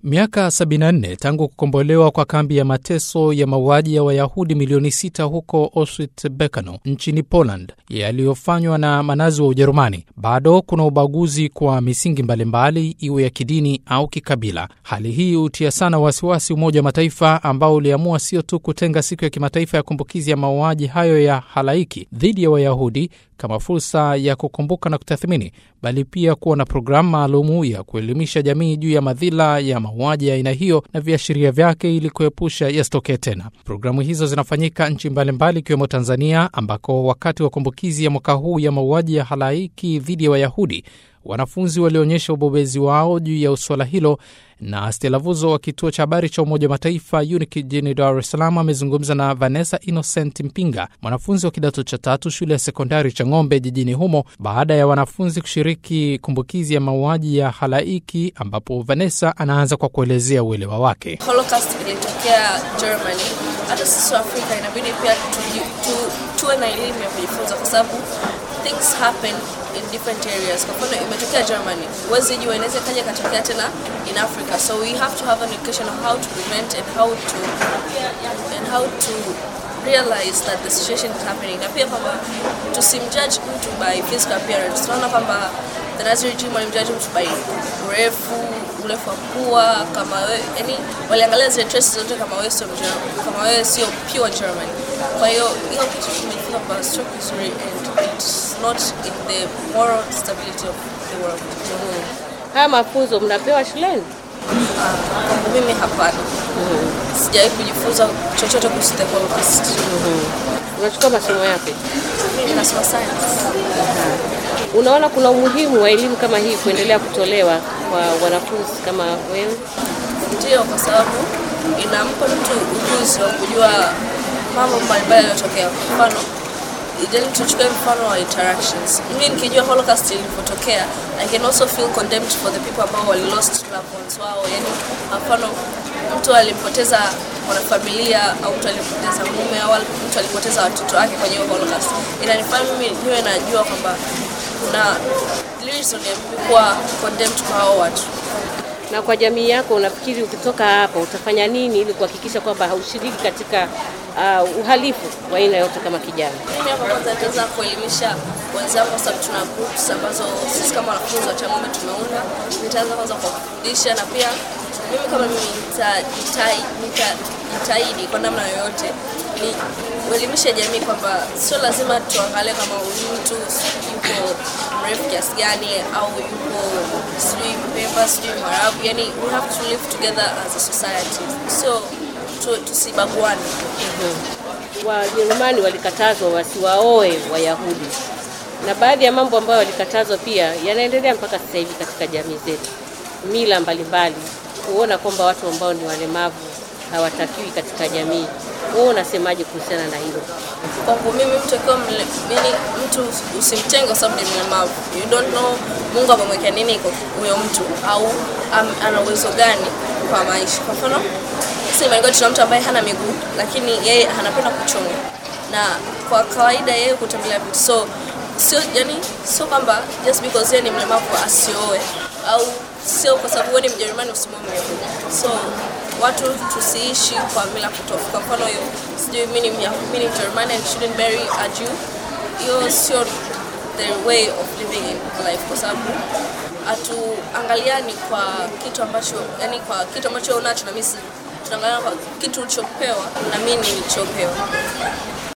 Miaka 74 tangu kukombolewa kwa kambi ya mateso ya mauaji ya Wayahudi milioni 6 huko Auschwitz-Birkenau nchini Poland yaliyofanywa na manazi wa Ujerumani, bado kuna ubaguzi kwa misingi mbalimbali, iwe ya kidini au kikabila. Hali hii hutia sana wasiwasi Umoja wa Mataifa ambao uliamua sio tu kutenga siku ya kimataifa ya kumbukizi ya mauaji hayo ya halaiki dhidi ya Wayahudi kama fursa ya kukumbuka na kutathmini, bali pia kuwa na programu maalumu ya kuelimisha jamii juu ya madhila ya mauaji ya aina hiyo na viashiria vyake ili kuepusha yasitokee tena. Programu hizo zinafanyika nchi mbalimbali ikiwemo Tanzania, ambako wakati wa kumbukizi ya mwaka huu ya mauaji ya halaiki dhidi ya Wayahudi wanafunzi walionyesha ubobezi wao juu ya suala hilo, na Stella Vuzo wa kituo cha habari cha Umoja wa Mataifa UNIC jijini Dar es Salaam amezungumza na Vanessa Innocent Mpinga, mwanafunzi wa kidato cha tatu shule ya sekondari cha Ng'ombe jijini humo, baada ya wanafunzi kushiriki kumbukizi ya mauaji ya halaiki, ambapo Vanessa anaanza kwa kuelezea uelewa wake. Holocaust ilitokea Germany, hata sisi wa Afrika inabidi pia tuwe na elimu ya kujifunza kwa sababu things happen in different areas. Kwa mfano imetokea Germany, huwezi jua inaweza kaja katokea tena in Africa, so we have to have an education on how to prevent and how to and how to realize that the situation is happening, na pia kwamba tusimjudge mtu by physical appearance. Tunaona kwamba the Nazi regime walimjudge mtu by urefu, urefu wa pua, kama wewe, yani waliangalia zile traces zote, kama wewe sio kama wewe sio pure German. Kwa hiyo hiyo kitu tumejifunza kwamba stroke vizuri and it's not in the moral stability of the world. Haya mafunzo mnapewa shuleni? Kwangu mimi hapana. Sijawahi kujifunza chochote kuhusu the Holocaust. Unachukua masomo yapi? Mimi nasoma science. Unaona kuna umuhimu wa elimu kama hii kuendelea kutolewa kwa wanafunzi kama wewe? Ndio, kwa sababu inampa mtu ujuzi wa kujua mambo mbalimbali yanayotokea. Kwa mfano, then tuchukue mfano wa interactions. Mimi nikijua Holocaust ilivyotokea, I can also feel condemned for the people ambao wali lost loved ones wao. Yani, kwa mfano mtu alimpoteza mwanafamilia au mtu alipoteza mume au mtu alipoteza watoto wake kwenye hiyo Holocaust, inanifanya mimi niwe najua kwamba kuna reason ya mimi kuwa condemned kwa hao watu. Na kwa jamii yako, unafikiri ukitoka hapa utafanya nini ili kuhakikisha kwamba haushiriki katika uh, uhalifu wa aina yote kama kijana? Mimi hapa kwanza nitaweza kuelimisha wenzangu, kwa sababu tuna groups ambazo sisi kama wanafunzi wa Chang'ombe tumeunda. Nitaanza kwanza kwa kufundisha, na pia mimi kama mimi nitajitahidi kwa namna yoyote ni kuelimisha jamii kwamba sio lazima tuangalie kama huyu mtu yuko mrefu kiasi gani au yuko sijui Mpemba sijui Mwarabu, yani we have to live together as a society, so tusibaguane. Wajerumani walikatazwa wasiwaoe Wayahudi na baadhi ya mambo ambayo walikatazwa pia yanaendelea mpaka sasa hivi katika jamii zetu, mila mbalimbali, kuona kwamba watu ambao ni walemavu hawatakiwi katika jamii. Wewe unasemaje kuhusiana na hilo? Kwangu mimi mtu akiwa mtu usimtenge kwa sababu ni mlemavu. You don't know Mungu amemwekea nini kwa huyo mtu au um, ana uwezo gani kwa maisha. Kwa mfano sisi Imani tuna mtu ambaye hana miguu lakini yeye anapenda kuchonga na kwa kawaida yeye kutembelea vitu so sio yani, sio kwamba just because yeye ni mlemavu asioe au sio kwa sababu wewe ni Mjerumani usimwoe Myahudi. So watu tusiishi kwa mila potofu. Kwa mfano hiyo, sijui mimi ni mimi ni Mjerumani and shouldn't marry a Jew, hiyo sio the way of living in life, kwa sababu hatuangaliani kwa kitu ambacho yani, kwa kitu ambacho unacho na mimi tunaangalia kwa kitu ulichopewa na mimi nilichopewa.